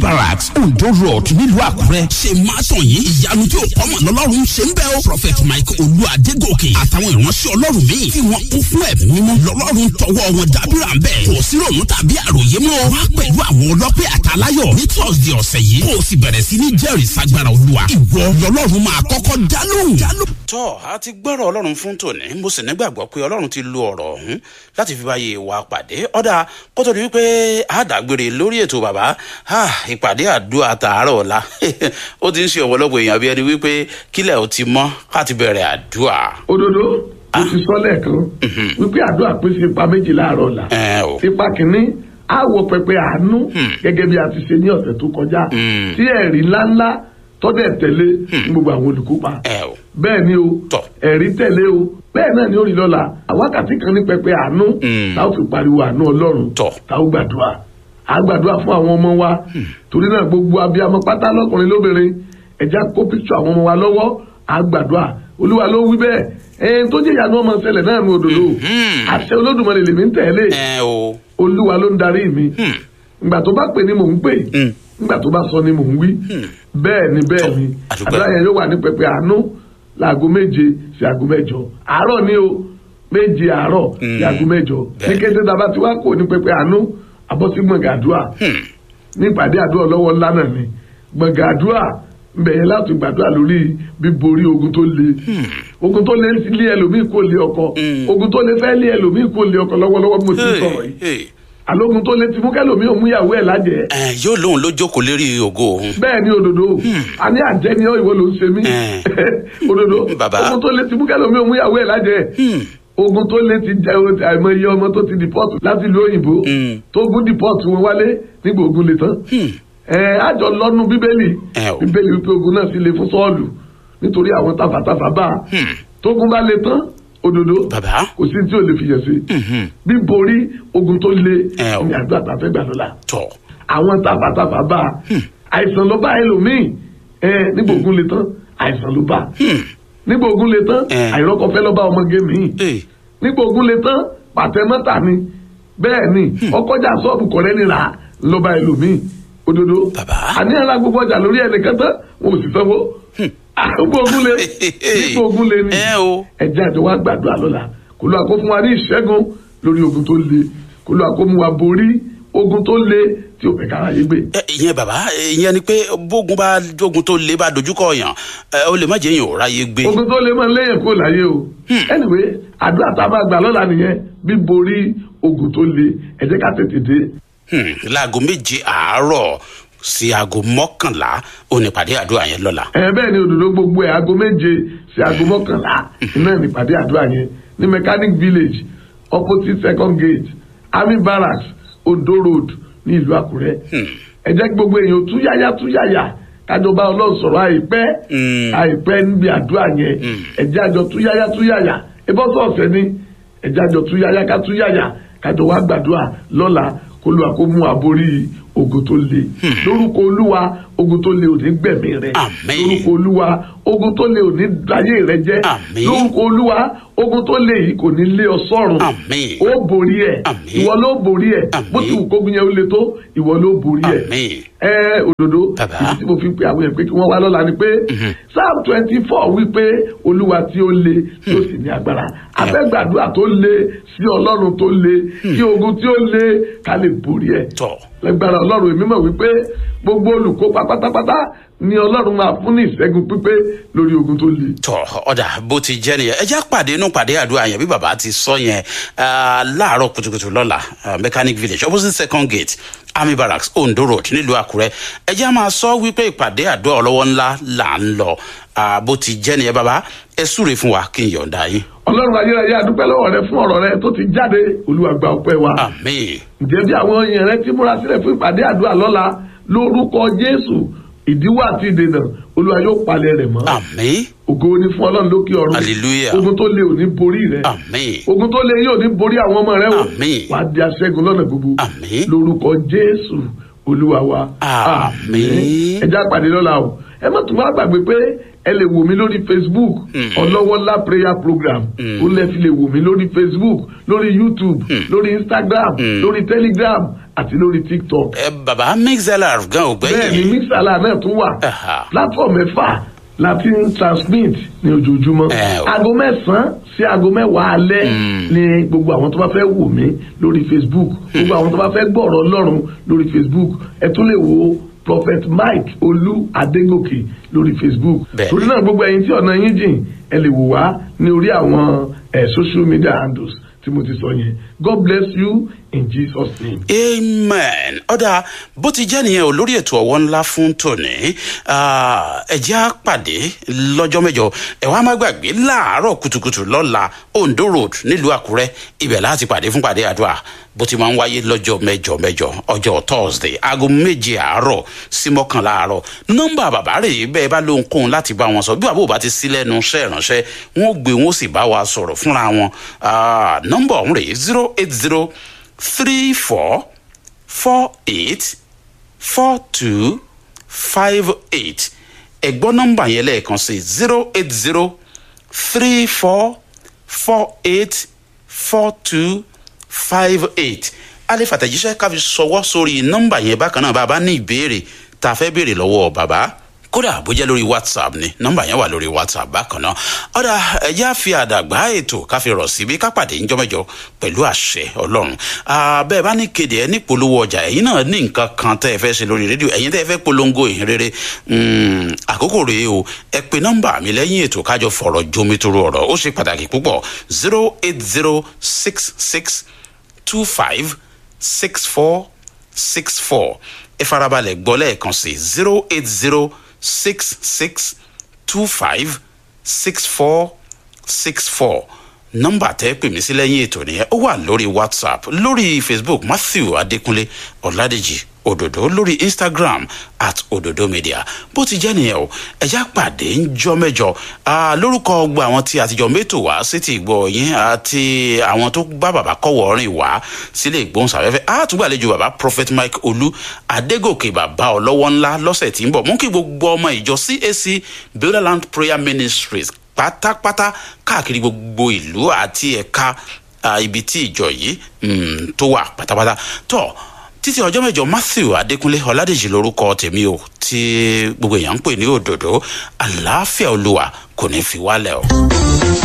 barracks ondo road nílùú àkúrẹ́ ṣe máa tàn yín ìyanu tí ò kọ́mọ̀ lọ́lọ́run ṣe ń bẹ́ o prophet mike olú adégòkè àtàwọn ìránṣẹ́ ọlọ́run míì tí wọ́n kún fún ẹ̀mí mímọ́ lọ́lọ́run tọwọ́ wọn dábìrà ń bẹ̀ kò sí ròmù tàbí àròyé mọ́ wá pẹ̀lú àwọn ọlọ́pẹ́ àtàláyọ̀ ní thursday ọ̀sẹ̀ yìí kó o sì bẹ̀rẹ̀ sí ní jẹ́rìí sagbára olúwa ìwọ lọ́lọ́run máa kọ́kọ́ dá lóhùn. tọ́ a ti gbọ́rọ̀ ọlọ́run fún tòní mo sì nígbàgbọ́ pé ọlọ́run ti lo ọ̀rọ̀ ọ̀hún láti fi báyé wa pàdé ọ̀dà kó tó di wípé a dàgbére lórí ètò bàbá ìpàdé àdúrà tààrọ̀ ọ̀la ó ti ń ṣe ọ̀pọ̀lọpọ̀ èèyàn bí ẹni wípé kílẹ̀ ò ti mọ́ ká ti bẹ̀rẹ̀ àdúrà. òdodo mo ti sọ lẹ́ẹ̀kan wípé àdúrà pín sí ipa méjì láàárọ̀ ọ̀la ẹ o ipa kìíní á wo pẹpẹ àánú gẹ́gẹ́ bí a ti ṣe ní ọ̀sẹ̀ tó kọjá tí ẹ̀rí ńláńlá tọ́dẹ̀ tẹ̀lé ní gbogbo àwọn olùkópa ẹ o bẹ́ẹ̀ ni o Tọ́. ẹ̀rí tẹ̀lé o bẹ́ẹ̀ náà ni ó rí lọ́la àwákàtí kan ní pẹpẹ àánú Mm. tá ó fi pariwo àánú ọlọ́run Tọ́. tá ó gbàdúrà á gbàdúrà fún àwọn ọmọ wa torí náà gbogbo abiyamọ pátá lọkùnrin lóbìnrin ẹ̀já kó píkṣọ àwọn ọmọ wa lọ́wọ́ á gbàdúrà olúwa ló wí bẹ́ẹ̀ ẹ̀ẹ́n tó jẹ́ ìyanu ọmọ ṣẹlẹ̀ náà ní òdòdó àṣẹ olódùmarè lèmi ń tẹ̀lé ẹ o olúwa ló ń darí mi ìgbà tó bá pè ní mò ń pè Mm. ìgbà tó bá sọ ni mò ń wí bẹ́ẹ̀ ni bẹ́ẹ̀ ni àdúpẹ́. àdúrà yẹn yóò wà ní pẹpẹ àánú láago méje sí aago mẹ́jọ àárọ̀ ni o méje àárọ̀ sí aago mẹ́jọ ní kété dábàá tí wàá kò ní pẹpẹ àánú abọ́sí gbọ̀ngàn àdúrà ní ìpàdé àdúrà lọ́wọ́ ńlá náà ni gbọ̀ngàn àdúrà ń bẹ̀yẹn láti gbàdúrà lórí bíborí ogun tó le ogun tó le lé ẹlòmíì kò lé ọkọ ogun tó le fẹ́ lé ẹlòmíì kò lé ọkọ lọ́wọ́lọ́wọ́ bí mo ti ń sọ̀rọ̀ yìí Hey, hey. àlógun tó le ti mú kẹlòmíì ò mú ìyàwó ẹ̀ lájẹ̀ẹ́ ẹ yóò lóun ló jókòó lérí ògo òun bẹ́ẹ̀ ni òdodo a ní àjẹni ọ ìwọ ló ń ṣe mí Eh. òdodo Bàbá. ogun tó lé ti mú kẹlòmíì ò mú ìyàwó ẹ̀ lájẹ̀ẹ́ ogun tó lé ti jẹ àìmọye ọmọ tó ti dìpọ́tù láti ìlú òyìnbó Mm. tó gún dìpọ́tù wọn wálé nígbà ogun le tán ẹ àjọ lọ́nu bíbélì Ẹ o. bíbélì wípé ogun náà sì le fún sọ́ọ̀lù nítorí àwọn tafàtafà bá a tógun bá le tán òdodo bàbá kò sí tí ò lè fìyà sí bíborí ogun tó le Ẹ o. ní àdúrà tàfẹ́ gbà lọ́la tọ àwọn tafàtafà bá a àìsàn ló bá ẹlòmíì ẹ nígbà ogun le tán àìsàn ló bá nígbà ogun le tán Eh. àìrọ́kọ̀fẹ́ ló bá ọmọge míì ee nígbà ogun le tán pàtẹ́mọ́tà ni bẹ́ẹ̀ ni ọkọjà sọ́ọ̀bù kọ̀rẹ́ ni rà á ló bá ẹlòmíì òdodo Bàbá. àníyàn la gbogbo ọjà lórí ẹnìkan tán wọn ò sì sanwó nígbà ogun le nígbà ogun le ni ẹ o ẹjẹ àjọ wa gbàdúrà lọ́la kó ló àkó fún wa ní ìṣẹ́gun lórí ogun tó le kó ló àkó mú wa borí ogun tó le tí ò fẹ́ kára yé gbé. ẹ, ìyẹn bàbá ìyẹn ni pé bógun bá ogun tó le bá dojúkọ yàn ẹ, ó lè má jẹ́ yàn ò ráyè gbé ogun tó le máa ń léyìn kúrò láyé o anyway àdúrà tá a máa gbà lọ́la nìyẹn bí borí ogun tó le ẹ jẹ́ ká tètè dé. Hmm, láago méje àárọ̀ sí aago mọ́kànlá ó ní pàdé àdúrà yẹn lọ́la ẹ bẹ́ẹ̀ ni òdòdó gbogbo ẹ̀ aago méje sí aago mọ́kànlá iná nípàdé àdúrà yẹn ní mechanic village opposite second gate army barracks ondo road ní ìlú àkúrẹ́ ẹ jẹ́ kí gbogbo èèyàn tú yáyá tú yáyà kájọba ọlọ́run sọ̀rọ̀ àìpẹ́ Mm. àìpẹ́ níbi àdúrà yẹn ẹ jẹ́ àjọ tú yáyá tú yáyà ebọ́sọ̀ ọ̀sẹ̀ ni ẹ jẹ́ àjọ tú yáyá ká tú yáyà kájọ wá gbàdúrà lọ́la kó lu àkómú àborí ogun tó le lórúkọ olúwa ogun tó le ò ní gbẹ̀mí rẹ Àmín. lórúkọ olúwa ogun tó le ò ní láyé rẹ jẹ́ Àmín. lórúkọ olúwa ogun tó le yìí kò ní lé ọ sọ́run Àmín. ó borí ẹ Àmín. ìwọ ló borí ẹ Àmín. bó ti wù kógun yẹn ó le tó ìwọ ló borí ẹ àmín ẹ òdodo Bàbá. ìdí tí mo fi pe àwọn yẹn pé kí wọ́n wá lọ́la ni pé psalm twenty four wípé olúwa tí ó le tí ó sì ní agbára abẹ́gbàdúrà tó le sí ọlọ́run tó le kí ogun tí ó le ká lè borí ẹ̀ tọ lẹ́gbàrá ọlọ́run èmi mọ̀ wípé gbogbo olùkópa pátápátá ni ọlọ́run máa fún ní ìṣẹ́gun pípé lórí ogun tó le. tọ ọdà bó ti jẹ nìyẹn ẹ já pàdé inú pàdé àdúrà yẹn bí bàbá ti sọ yẹn ah, láàárọ̀ kùtùkùtù lọ́la ah, mechanic village opposite second gate army barracks ondo road nílùú àkúrẹ́ ẹ já máa sọ wípé ìpàdé àdúrà ọlọ́wọ́ ńlá là ń lọ Ah, bó ti jẹ nìyẹn bàbá ẹ súre fún wa kí n yọ̀ǹda yín ọlọ́run ayérayé adúpẹ́ lọ́wọ́ rẹ fún ọ̀rọ̀ rẹ tó ti jáde olúwa gba ọpẹ́ wa. àmín ǹjẹ́ bí àwọn èèyàn rẹ ti múra sílẹ̀ fún ìpàdé àdúrà lọ́la lórúkọ jésù ìdíwọ́ àti ìdènà olúwa yóò palẹ̀ rẹ̀ mọ́. àmín ògo ni fún ọlọ́run lókè ọ̀run Hallelujah. ogun tó le ò ní borí rẹ àmín ogun tó le yóò ní borí àwọn ọmọ rẹ o Àmín. wà á di aṣẹ́gun lọ́nà gbogbo Àmín. lórúkọ jésù olúwa wa Àmín. ẹ já pàdé lọ́la o ẹ má tún wá gbàgbé pé ẹ lè wò mí lórí facebook ọlọ́wọ́lá prayer program ó lẹ́ fi lè wò mí lórí facebook lórí youtube lórí instagram lórí telegram àti lórí tiktok ẹ bàbá mixlr gan ò bẹ́ẹ̀ ni gbẹ́yìn mixala náà tún wà Aha. platform mẹ́fà láti ń transmit ní ojoojúmọ́ Eh, o. aago mẹ́sàn-án sí aago mẹ́wàá alẹ́ ni gbogbo àwọn tó bá fẹ́ wò mí lórí facebook gbogbo àwọn tó bá fẹ́ gbọ́rọ̀ ọlọ́run lórí facebook ẹ tún lè wo prophet mike olú adégòkè lórí facebook Bẹ́ẹ̀. torí náà gbogbo ẹyin tí ọ̀nà yín jìn ẹ lè wò wá ní orí àwọn eh, social media handles tí mo ti sọ yẹn god bless you in jesus name. amen ọ̀dà bó ti jẹ́ nìyẹn o lórí ètò ọ̀wọ́ ńlá fún tòní ah, ẹ jẹ́ á pàdé lọ́jọ́ mẹ́jọ ẹ wá má gbàgbé láàárọ̀ kùtùkùtù lọ́la ondo road nílùú àkúrẹ́ ibẹ̀ láti pàdé fún pàdé àdúrà bó ti máa ń wáyé lọ́jọ́ mẹ́jọ mẹ́jọ ọjọ́ thursday aago méje àárọ̀ sí mọ́kànlá àárọ̀ nọ́mbà bàbá rè é bẹ́ẹ̀ bá lóhunkóhun láti bá wọn sọ bí bàbá ò bá ti sí lẹ́nu iṣẹ́ ìránṣẹ́ wọn ò gbé wọn ó sì bá wa sọ̀rọ̀ fúnra wọn Ah, nọ́mbà ọ̀hún rè é zero eight zero three four four eight four two five eight ẹ̀gbọ́n nọ́mbà yẹn lẹ́ẹ̀kan sí zero eight zero three four four eight four two five eight a lè fàtẹ̀jíṣẹ́ ká fi ṣọwọ́ sórí nọ́mbà yẹn bákan náà bá a bá ní ìbéèrè tá a fẹ́ béèrè lọ́wọ́ bàbá kódà bó jẹ́ lórí whatsapp ni nọ́mbà yẹn wà lórí whatsapp bákan náà ọ̀dà ẹ̀já fi àdàgbà ètò ká fi rọ̀ síbi ká pàdé ńjọ́ mẹ́jọ pẹ̀lú àṣẹ ọlọ́run bẹ́ẹ̀ bá ní kéde ẹ ní polówó ọjà ẹ̀yin náà ní nǹkan kan tẹ́ ẹ fẹ́ ṣe lórí rédíò ẹ̀yin tẹ́ ẹ fẹ́ polongo ìhìn rere mm, àkókò rèé o ẹ pe nọ́mbà mi lẹ́yìn ètò kájọ fọ̀rọ̀ jomitoro ọ̀rọ̀ ó ṣe pàtàkì púpọ̀ zero eight zero six six two five six four six four ẹ farabalẹ̀ gbọ́ lẹ́ẹ̀kan sí zero eight zero six six two five six four six four nọ́mbà tẹ́ pè mí sí lẹ́yìn ètò nìyẹn ó wà lórí whatsapp lórí facebook matthew adékúnlé ọ̀làdèjì òdòdó lórí instagram at òdòdó media bó ti jẹ́ nìyẹn o ẹ̀já pàdé ńjọ́ mẹ́jọ Ah, lórúkọ gba àwọn tí àtijọ́ mẹ́tò wá sétí ìgbọ́ yín àti àwọn tó bá bàbá kọ́wọ́ rìn wá sílé ìgbóhùnsáfẹ́fẹ́ àtúgbàlejò bàbá prophet mike olú adégòkè bàbá ọlọ́wọ́ ńlá lọ́sẹ̀ tí ń bọ̀ mú kí gbogbo ọmọ ìjọ cac builderland prayer ministries pátápátá káàkiri gbogbo ìlú àti ẹ̀ka ah, ibi tí ìjọ yìí mm, tó wà pátápátá tó títí ọjọ́ mẹ́jọ matthew adékúnlé ọ̀làdèjì lórúkọ tèmi o tí gbogbo èèyàn ń pè ní òdòdó àlàáfíà olúwa kò ní fi wálẹ̀ o.